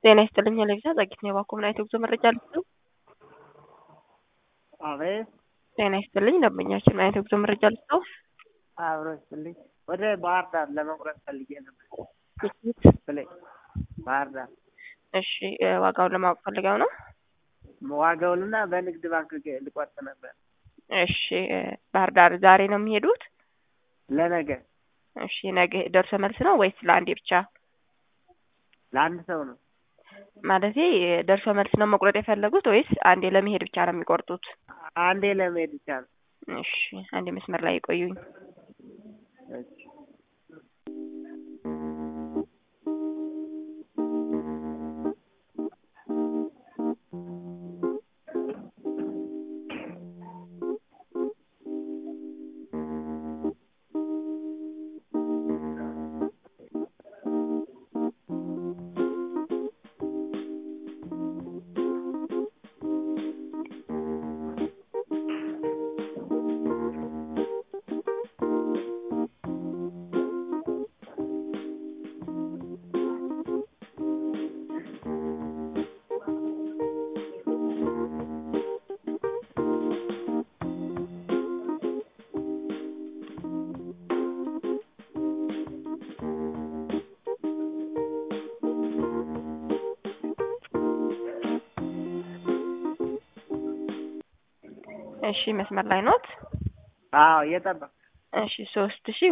ጤና ይስጥልኝ ለቪዛ ጸጊት ነው የባኮ ምን አይነት የጉዞ መረጃ ልስጥ? አቤት ጤና ይስጥልኝ ደንበኛችን ምን አይነት የጉዞ መረጃ ልስጠው? አብሮ ይስጥልኝ። ወደ ባህር ዳር ለመቁረጥ ፈልጌ ነበር። ትኬት ብለኝ ባህር ዳር እሺ እ ዋጋውን ለማወቅ ፈልገው ነው? ዋጋውንና በንግድ ባንክ ገ- ልቆርጥ ነበር እሺ እ ባህር ዳር ዛሬ ነው የሚሄዱት? ለነገ እሺ ነገ ደርሶ መልስ ነው ወይስ ለአንዴ ብቻ? ለአንድ ሰው ነው። ማለቴ እ ደርሶ መልስ ነው መቁረጥ የፈለጉት ወይስ አንዴ ለመሄድ ብቻ ነው የሚቆርጡት? አንዴ ለመሄድ ብቻ ነው። እሺ አንዴ መስመር ላይ ይቆዩኝ። እሺ። እሺ መስመር ላይ ኖት? አዎ እየጠበቅ እሺ ሶስት ሺ